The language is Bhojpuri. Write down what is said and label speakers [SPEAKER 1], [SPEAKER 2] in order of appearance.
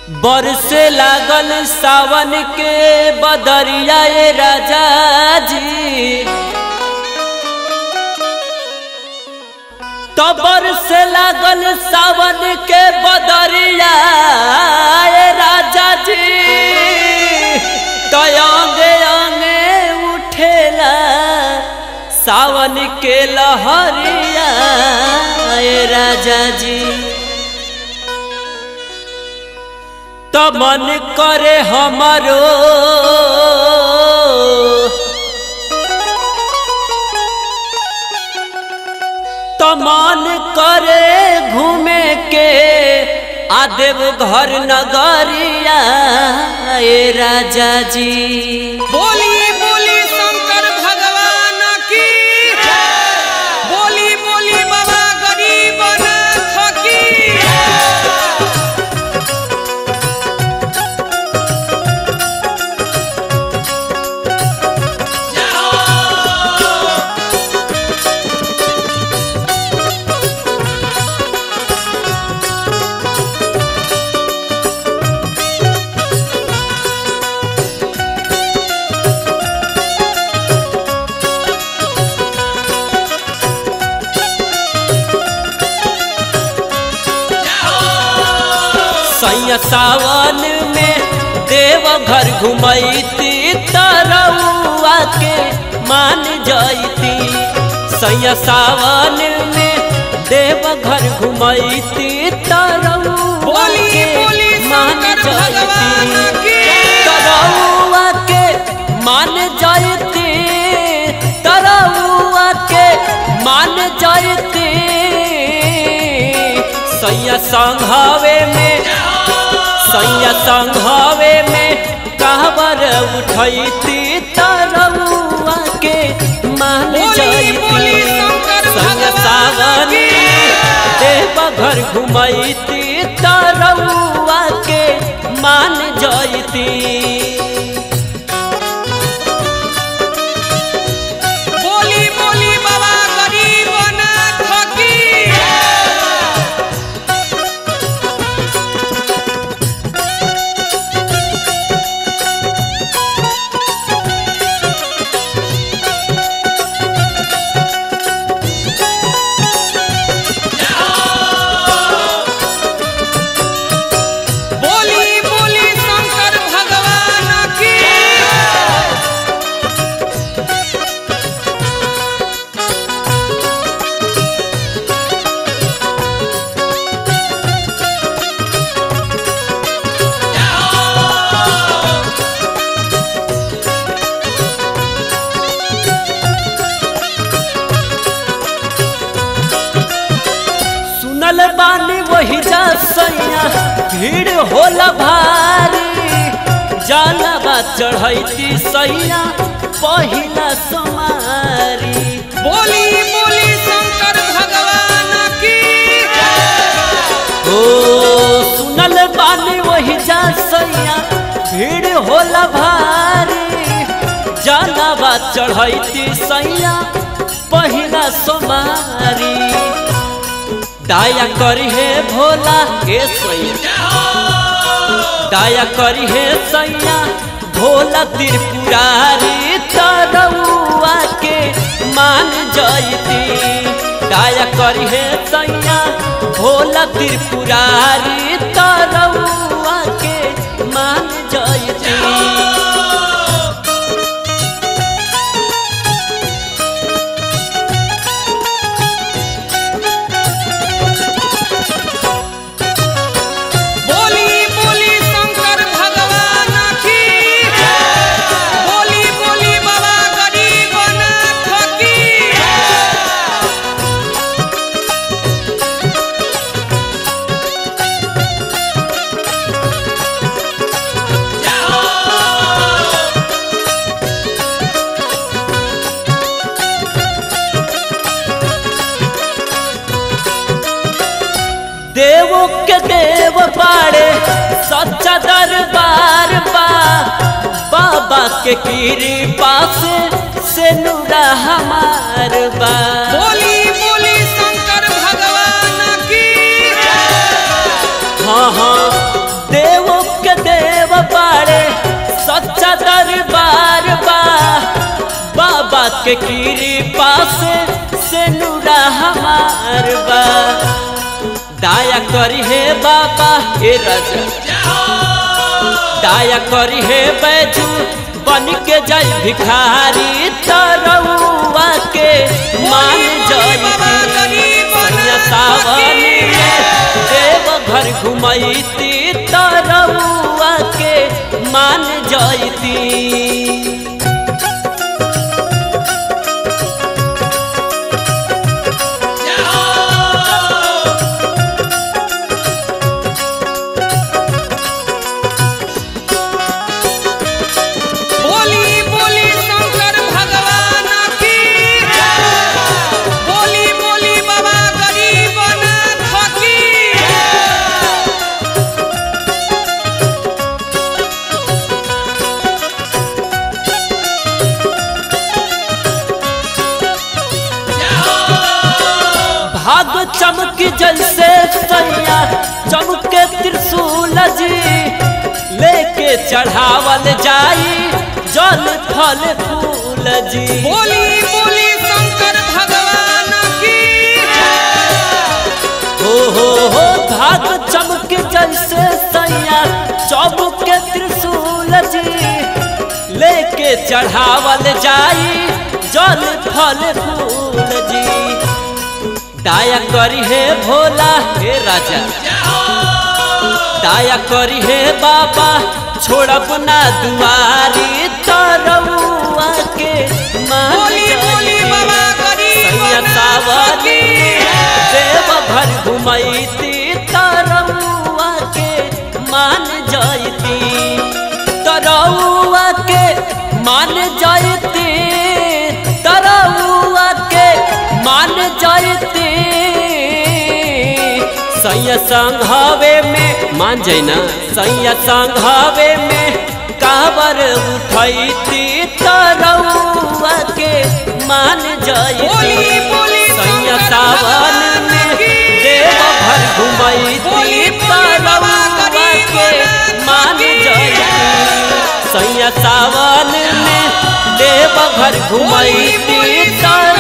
[SPEAKER 1] बरसे लागल सावन के बदरिया ए राजा जी तो बरसे लागल सावन के बदरिया ए राजा जी तो अंगे अंगे उठेला सावन के लहरिया ए राजा जी तो मन करे हमारो तो मन करे घूमे के आदेव घर नगरिया ए राजा जी
[SPEAKER 2] बोली बोली शंकर भगवान की बोली बोली बाबा गरीबनाथ की
[SPEAKER 1] सैया सावन में देव घर घुमैती तरौआ के मान जैती सैया सावन में देव घर घुमैती तरौआ
[SPEAKER 2] बोली
[SPEAKER 1] के
[SPEAKER 2] बोली
[SPEAKER 1] मान
[SPEAKER 2] शंकर भगवान
[SPEAKER 1] जैती
[SPEAKER 2] की
[SPEAKER 1] तरौआ के मान जैती तरौआ के मान जैती सैया संघावे में सैया संघावे में कहबर उठैती तरौआ के मान
[SPEAKER 2] बोली,
[SPEAKER 1] जैती
[SPEAKER 2] बोली शंकर
[SPEAKER 1] सैया
[SPEAKER 2] भगवान
[SPEAKER 1] सावन
[SPEAKER 2] की।
[SPEAKER 1] देव घर घुमैती तरौआ के मान जैती
[SPEAKER 2] बोली बोली बाबा गरीबनाथ की बोली बोली शंकर भगवान की
[SPEAKER 1] सुनल बानी वही जा सैया भीड़ होला भारी जानबा चढ़ैती सैया पहिला समारी
[SPEAKER 2] बोली बोली शंकर भगवान की
[SPEAKER 1] ओ सुनल बानी वही जा सैया भीड़ होला भारी जानबा चढ़ैती सैया पहिला समारी दाया करी है भोला के सैया दाया करी है सैया भोला त्रिपुरारी तरौआ के मान जैती दाया करी है सैया भोला त्रिपुरारी तरौआ के मान जैती
[SPEAKER 2] बोली बोली शंकर भगवान की बोली बोली बाबा गरीबनाथ की
[SPEAKER 1] देवो के देव बाड़े सच्चा दरबार बा बाबा के कृपा से से नूरा हमार बा
[SPEAKER 2] बोली बोली शंकर भगवान की
[SPEAKER 1] हाँ हाँ देव के कृपा से से नूरा हमार बा दाया करी हे बाबा हे राजा दाया करी हे बैजू बन के जय भिखारी तरौआ के मान जय सैया सावन में देव घर घुमैती तरौआ के मान जयती
[SPEAKER 2] बोली बोली शंकर भगवान की बोली बोली बाबा गरीबनाथ की
[SPEAKER 1] भाग चमक जैसे सैया चमके त्रिशूल जी लेके चढ़ावल जाई जल फल फूल जी
[SPEAKER 2] बोली बोली शंकर भगवान की
[SPEAKER 1] हो हो हो भाग चमक जैसे सैया चमके त्रिशूल जी लेके चढ़ावल जाई जल फल फूल जी दाया करी हे भोला हे राजा दाया करी हे बाबा छोड़ब ना दुआरी तरौआ के मान
[SPEAKER 2] बोली बोली
[SPEAKER 1] जाई।
[SPEAKER 2] बाबा
[SPEAKER 1] सैया
[SPEAKER 2] गरीबनाथ
[SPEAKER 1] सावनी
[SPEAKER 2] की
[SPEAKER 1] देव घर घुमैती तरौआ के मान जयती तरौआ के मान जयती तरौआ के मान जयती सैया संघावे में मान जाई ना सैया संघावे में काबर उठैती तरौआ के मान जयती
[SPEAKER 2] बोली बोली
[SPEAKER 1] सैया
[SPEAKER 2] शंकर
[SPEAKER 1] सावन
[SPEAKER 2] भगवान
[SPEAKER 1] में
[SPEAKER 2] की
[SPEAKER 1] देव भर घुमैती
[SPEAKER 2] बोली बोली बाबा
[SPEAKER 1] तरौआ के
[SPEAKER 2] गरीबनाथ
[SPEAKER 1] मान
[SPEAKER 2] की
[SPEAKER 1] जयती सैया सावन में देव भर
[SPEAKER 2] बोली
[SPEAKER 1] घुमैती
[SPEAKER 2] बोली
[SPEAKER 1] तरौआ